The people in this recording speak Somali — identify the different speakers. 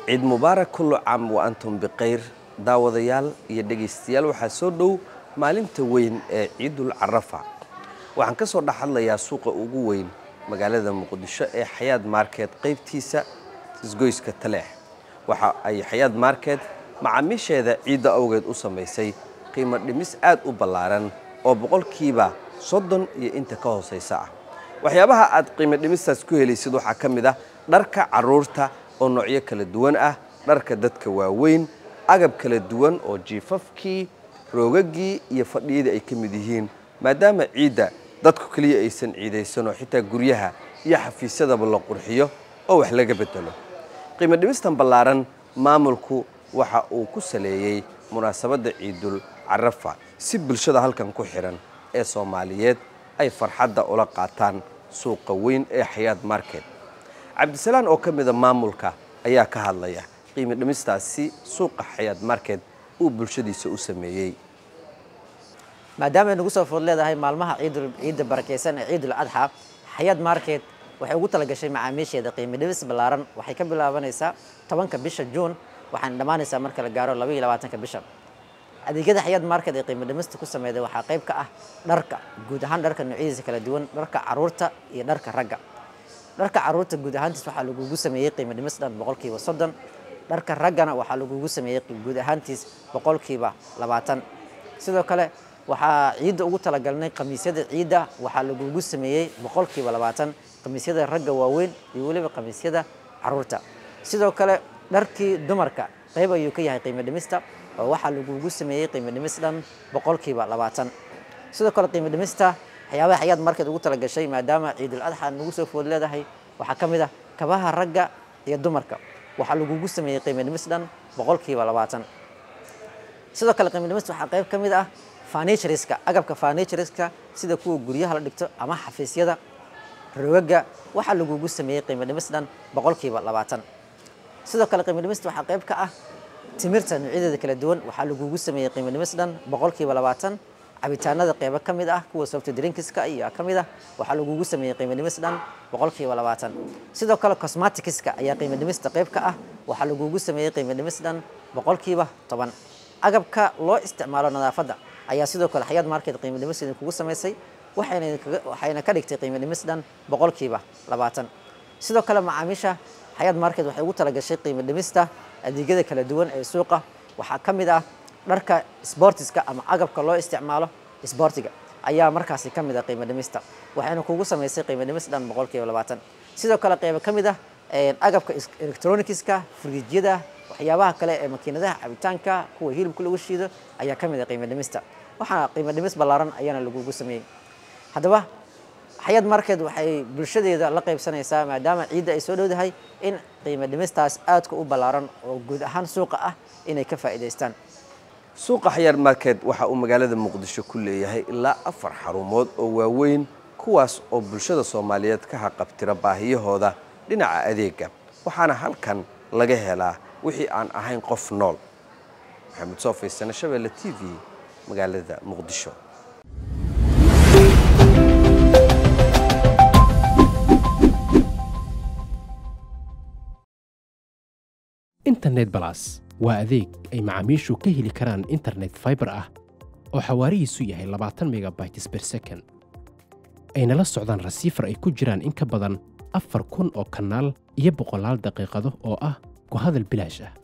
Speaker 1: ciid mubaarak kullu caam wa antum bikhayr daawadayaal iyo dhegaystayaal waxaa soo dhow maalinta weyn ee ciidul carafa waxaan ka soo dhex hadlayaa suuqa ugu weyn magaalada muqdisho ee xayaad market qaybtiisa isgoyska taleex waxa ay xayaad market macaamiisheeda ciidda awgeed u samaysay qiimo dhimis aad u ballaaran oo boqolkiiba soddon iyo inta ka hoosaysa ah waxyaabaha aad qiimo dhimistaas ku helaysid waxaa ka mid ah dharka carruurta oo noocyo kala duwan ah dharka dadka waaweyn agab kala duwan oo jiifafkii roogagii iyo fadhiyadii ay ka mid yihiin maadaama ciidda dadku keliya aysan ciidaysan oo xitaa guryaha iyo xafiisyadaba la qurxiyo oo wax laga bedelo qiimo dhimistan ballaaran maamulku waxa uu ku saleeyey munaasabadda ciidul carafa si bulshada halkan ku xidhan ee soomaaliyeed ay farxadda ula qaataan suuqa weyn ee xayaad market cabdisalaan oo ka mida maamulka ayaa ka hadlaya qiimo dhimistaasi suuqa xayaad market uu bulshadiisa u sameeyey
Speaker 2: maadaama ay nagu soo food leedahay maalmaha ciidul ciidda barakeysan ee ciidul adxa xayaad market waxay ugu talagashay macaamiisheeda qiimo dhimis ballaaran waxay ka bilaabanaysaa tobanka bisha juun waxaana dhammaanaysaa marka la gaaro laba iyo labaatanka bisha adeegyada xayaad market ee qiimo dhimista ku sameeyday waxaa qayb ka ah dharka guud ahaan dharka noocyadiisa kala duwan dharka caruurta iyo dharka ragga dharka caruurta guud ahaantiis waxaa lagugu sameeyey qiimo dhimis dhan boqolkiiba soddon dharka raggana waxaa lagugu sameeyey guud ahaantiis boqolkiiba labaatan sidoo kale waxaa ciidda ugu talagalnay khamiisyada ciidda waxaa lagugu sameeyey boqolkiiba labaatan khamiisyada ragga waaweyn iyo weliba khamiisyada caruurta sidoo kale dharkii dumarka qayb ayuu ka yahay qiimo dhimista oo waxaa lagugu sameeyey qiimo dhimis dhan boqolkiiba labaatan sidoo kale qiimo dhimista waxyaabaha xayaad market ugu talagashay maadaama ciidul adxa nagu soo food leedahay waxaa ka mid ah kabaha ragga iyo dumarka waxaa lagugu sameeyey qiimo dhimis dhan boqolkiiba labaatan sidoo kale qiimo dhimista waxaa qayb ka mid ah furnitureska agabka furnitureska sida kuwa guryaha la dhigto ama xafiisyada rogaga waxaa lagugu sameeyey qiimo dhimis dhan boqolkiiba labaatan sidoo kale qiimo dhimista waxaa qayb ka ah timirta noocyadeeda kala duwan waxaa lagugu sameeyey qiimo dhimis dhan boqolkiiba labaatan cabitaanada qeybo ka mid ah kuwa soft drinkska iyo ka mid ah waxaa lagugu sameeyey qiimo dhimis dhan boqolkiiba labaatan sidoo kale cosmeticska ayaa qiimo dhimista qayb ka ah waxaa lagugu sameeyey qiimo dhimis dhan boqolkiiba toban agabka loo isticmaalo nadaafadda ayaa sidoo kale xayaad market qiimo dhimis idinkugu samaysay waxayna ka dhigtay qiimo dhimis dhan boqolkiiba labaatan sidoo kale macaamiisha xayaad market waxay ugu talagashay qiimo dhimista adeegyada kala duwan ee suuqa waxaa ka mid ah dharka sbortiska ama agabka loo isticmaalo sbortiga ayaa markaasi ka mid ah qiimo dhimista waxayna kugu samaysay qiimo dhimis dhan boqolkiiba labaatan sidoo kale qeybo ka mid ah agabka electronicska friijyada waxyaabaha kale ee makiinadaha cabitaanka kuwa hilibka lagu shiido ayaa ka mid ah qiimo dhimista waxaana qiimo dhimis ballaaran ayaana lagugu sameeyey haddaba xayaad market waxay bulshadeeda la qaybsanaysaa maadaama ciidda ay soo dhowdahay in qiimo dhimistaas aadka u ballaaran oo guud ahaan suuqa ah inay ka faa'iidaystaan
Speaker 1: suuqa xayaad market waxa uu magaalada muqdisho ku leeyahay ilaa afar xarumood oo waaweyn kuwaas oo bulshada soomaaliyeed ka haqabtira baahiyahooda dhinaca adeega waxaana halkan laga helaa wixii aan ahayn qof nool maxamed soo faysane shabeelle t v magaalada muqdisho
Speaker 3: internet balas waa adeeg ay macaamiishu ka heli karaan internet faibar ah oo xawaarihiisu yahay labaatan megabytes ber second ayna la socdaan rasiifar ay ku jiraan in ka badan afar kun oo kanaal iyo boqolaal daqiiqado oo ah ku hadal bilaash ah